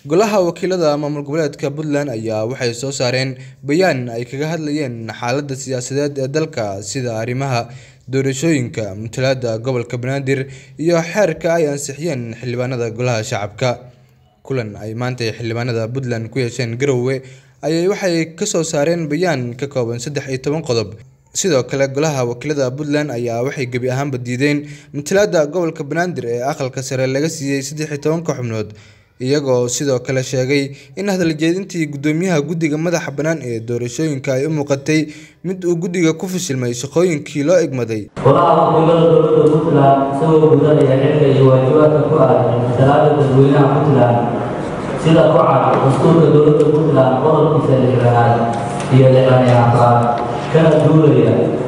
Golaha Wakiilada Maamul Goboleedka Puntland ayaa waxay soo saareen bayaan ay kaga hadlayeen xaaladda siyaasadeed ee dalka sida arrimaha doorashooyinka, matalaadda gobolka Banaadir iyo xeerka ay ansixiyeen xildhibaanada Golaha Shacabka. Kulan ay maanta xildhibaanada Puntland ku yeesheen Garowe ayay waxay ka soo saareen bayaan ka kooban saddex iyo toban qodob. Sidoo kale, Golaha Wakiilada Puntland ayaa waxay gebi ahaanba diideen matalaadda gobolka Banaadir ee aqalka sare laga siiyay saddex iyo tobanka xubnood, iyagoo sidoo kale sheegay in hadal jeedintii guddoomiyaha guddiga madaxa bannaan ee doorashooyinka ay u muuqatay mid uu guddiga ku fashilmay shaqooyinkii loo egmaday. Golaha Wakiilada Dowladda Puntland isagoo gudanaya xilka iyo waajibaadka ku aadan matalaadda dadweynaha Puntland sida ku cad dastuurka dowladda Puntland qodobkiisa lixdanaad iyo lixdan iyo afraad kana duulaya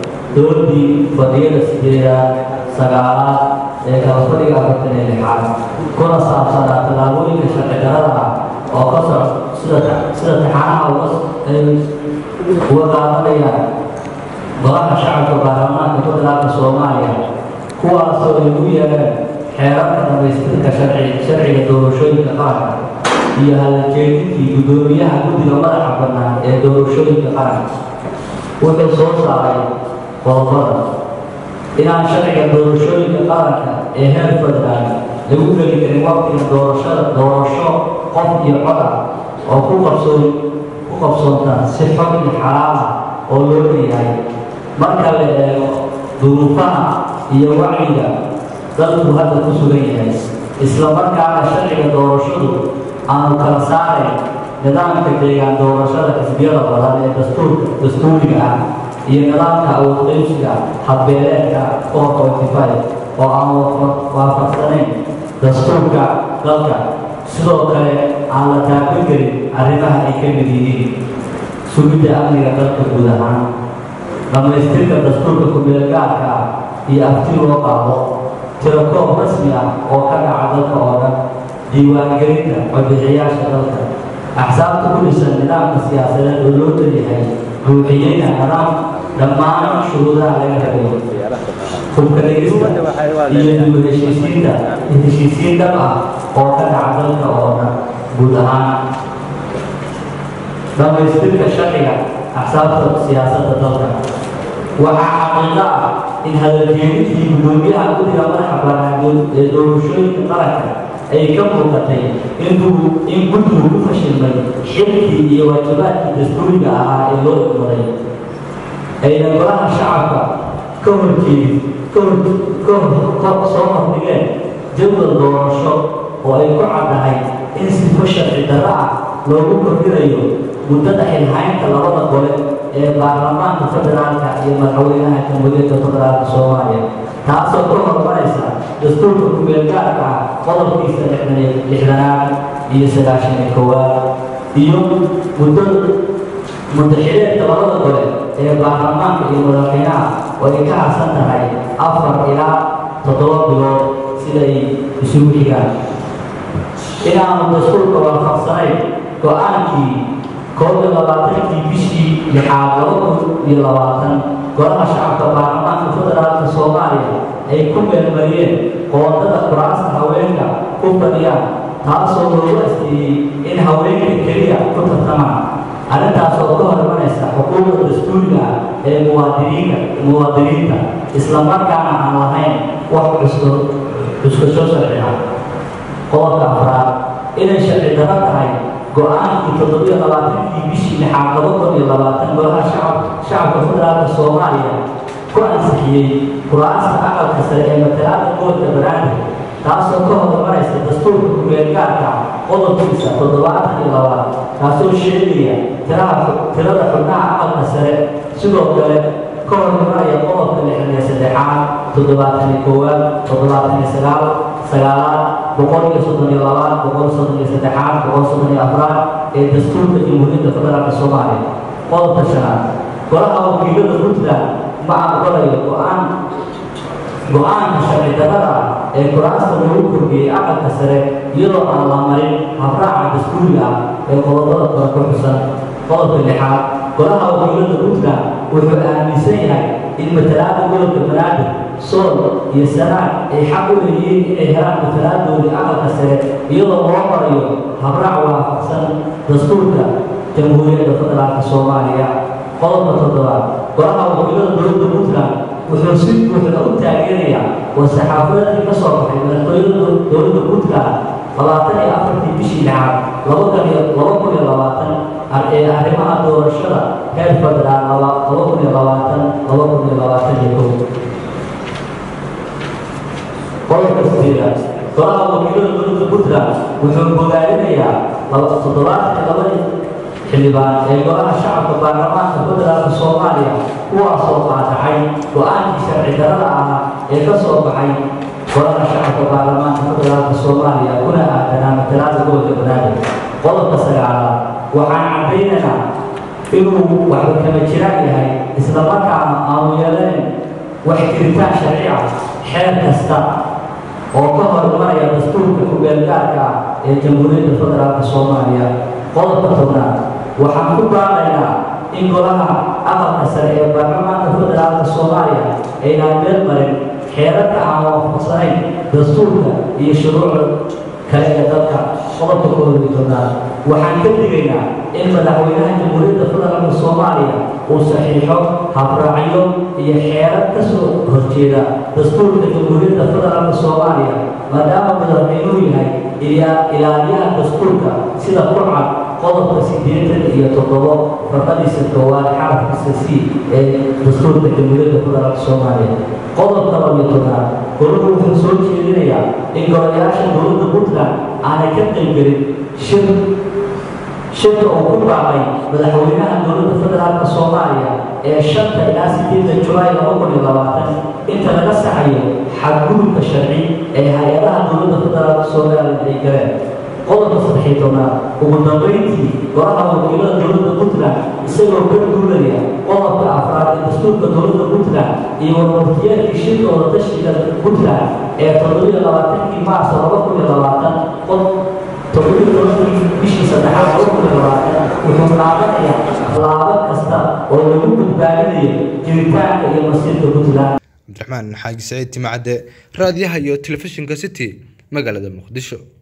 doodii fadhiyada sideedaad sagaalaad ee kala fadhiga afartan iyo lixaad kuna saabsanaa tallaabooyinka sharci darrada ah oo ka socda sida sida taxanaha uga ay uga qaadanayaan golaha shacabka baarlamaanka federaalka Soomaaliya kuwaasoo ay ugu yeereen xeerarka dhamaystirka sharci sharciga doorashooyinka qaranka iyo hadaljeedintii guddoomiyaha guddiga madaxa bannaan ee doorashooyinka qaranka wuxuu soo saaray qodobada inaan sharciga doorashooyinka qaranka ee heer federaal lagu geli karin waqtiga doorashada doorasho qof iyo cod ah oo ku qabsoon ku qabsoonta si xog iyo xalaal ah oo loo leeyahay marka la eego duruufaha iyo wacyiga dalku hadda ku sugan yahay isla markaana sharciga doorashadu aanu kala saarayn nidaamka deegaan doorashada xisbiyada badan ee dastuurka dastuuriga ah iyo nidaamka awood qaybsiga habbeeleedka four forty five oo aan waafaqsanayn dastuurka dalka sidoo kale aan la taaban karin arrimaha ay ka mid yihiin sugidda amniga dalka guud ahaan dhammaystirka dastuurka ku-meelgaarka ah iyo afti loo qaado tirakoob rasmi ah oo ka dhaca dalka oo dhan diiwaangelinta codbixiyaasha dalka axsaabta ku dhisan nidaamka siyaasadeed oo loo leeyahay buuxiyeyna nidaam dhammaan shuruudaha laga rabayo hubka dhegista iyo dib heshiisiinta heshiisiin dhab ah oo ka dhaca dalka oo dhan guud ahaan dhammaystirka sharciga axsaabta siyaasadda dalka waxaa xaqiiqo ah in hadaljeedintii guddoomiyaha guddiga madaxa bannaan ee doorashooyinka qaranka ay ka muuqatay inuu in guddigu ku fashilmay xilkii iyo waajibaadkii dastuuriga ahaa ee loo egmaday ayna golaha shacabka ka horjeedin ka hor ka soo hordhigeen jadwal doorasho oo ay ku caddahay in sifo sharci darro ah loogu kordhinayo muddada xilhaynta labada gole ee baarlamaanka federaalka iyo madaxweynaha jamhuuriyadda federaalka soomaaliya taasoo ka hormaraysa dastuurka ku-meelgaarka ah qodobkiisa lixdanaad iyo sagaashan iyo koowaad iyo muddo muddaxileedka labada gole ee baarlamaanka iyo madaxweynaha oo ay ka harsan tahay afar ilaa toddoba bilood siday isugu xigaan inaanu dastuurka waafaqsanayn go-aankii koob iyo labaatankii bishii lixaad laba kun iyo labaatan golaha shacabka baarlamaanka federaalka soomaaliya ay ku meelmariyeen qoondada kuraasta haweenka ku fadhiyaan taasoo loogu asteeyey in haweenka keliya ku tartamaan arrintaas oo ka hormanaysa xuquuqda dastuuriga ah ee muwaadiniinka muwaadiniinta isla markaana aan lahayn wax cusko cuskasho sharci ah qodobka afraad inay sharci darro tahay go-aankii toddobiyo labaatankii bishii lixaad laba kun iyo labaatan golaha shacab shacabka federaalka soomaaliya ku ansixiyey kuraasta aqalka sare ee matalaada gobolka banaadir taasoo ka hormaraysa dastuurka ku-meelgaarka qodobkiisa toddobaatan iyo labaad kaasoo sheegaya tiraha tirada xubnaha aqalka sare sidoo kale ka hormaraya qodobka lixdan iyo saddexaad toddobaatan iyo koowaad toddobaatan iyo sagaal sagaalaad boqol iyo soddon iyo labaad boqol soddon iyo saddexaad boqol soddon iyo afraad ee dastuurka jamhuuriyadda federaalka soomaaliya qodobka shanaad golaha wakiilada puntland ma aqbalayo go-aan go-aanka sharci darrada ah ee kuraasta lagu kordhiyey aqalka sare iyadoo aan la marin habraaca dastuuriga ah ee qodobada kore ku xusan qodobka lixaad golaha wakiilada puntland wuxuu aaminsan yahay in matalaada gobolka banaadir sool iyo sanaag ay xaq u leeyihiin inay helaan matalaadoodii aqalka sare iyadoo loo marayo habraac waafaqsan dastuurka jamhuuriyadda federaalka soomaaliya qodobka toddobaad golaha wakiilada dowladda puntland wuxuu si buuxda u taageerayaa war-saxaafadeedkii ka soo baxay madaxtooyada dowladda puntland labaatan iyo afartii bishii lixaad laba kun iyo laba kun iyo labaatan ee arrimaha doorashada heer federaal laba laba kun iyo labaatan laba kun iyo labaatan iyo kow qodobka sideedaad golaha wakiilada dowladda puntland wuxuu bogaadinayaa laba toddobaatan iyo labadii xildhibaan ee golaha shacabka baarlamaanka federaalka soomaaliya kuwaasoo qaadacay go-aankii sharci darada ahaa ee ka soo baxay golaha shacabka baarlamaanka federaalka soomaaliya kuna aadanaa matalaada gobolka banaadir qodobka sagaalaad waxaan caddaynaynaa inuu waxba kama jiraan yahay islamarkaana aanu yeelayn wax jiritaan sharci ah xeer kasta oo ka horumaraya dastuurka ku-beelgaarka ah ee jamhuuriyadda federaalka soomaaliya qodobka tobnaad waxaan ku baaqaynaa in golaha aqalka sare ee baarlamaanka federaalka soomaaliya aynaan meel marin xeerarka aan waafaqsanayn dastuurka iyo shuruucda kale ee dalka qodobka koob iyo tobnaad waxaan ka digaynaa in madaxweynaha jamhuuriyadda federaalka soomaaliya uu saxiixo habraacyo iyo xeerar ka soo horjeeda dastuurka jamhuuriyadda federaalka soomaaliya maadaama madaxweynuhu yahay ilaaliyaha dastuurka sida kurcad qodobka siddeetan iyo toddobo farqadiisa koowaad xarafkiisa c ee dastuurka jamhuuriyadda federaalka soomaaliya qodobka labiyo tobnaad goluhu wuxuu soo jeedinayaa in golayaasha dowladda puntland aanay ka qaybgelin shir shirka uu ku baaqay madaxweynaha dowladda federaalka soomaaliya ee shanta ilaa sideedda julaay laba kun iyo labaatan inta laga saxayo xadgudubka sharci ee hay-adaha dowladda federaalka soomaaliya ay galeen qodobka saddexiy tobnaad ugu dambayntii golaha wakiilada dowladda puntland isagoo ka duulaya qodobka afraad ee dastuurka dowladda puntland iyo warwartiyaadkii shirka wadatashiga puntland ee toddobiyo labaatankii maarso laba kun iyo labaatan qod toddobiyo tobankii bishii saddexaad laba kun iyo labaatan wuxuu qaadanayaa laabo kasta oo lagu badbaadinayo jiritaanka iyo masiirka puntland cabdiraxmaan xaaji saciid timacadde raadiyaha iyo telefishinka city magaalada muqdisho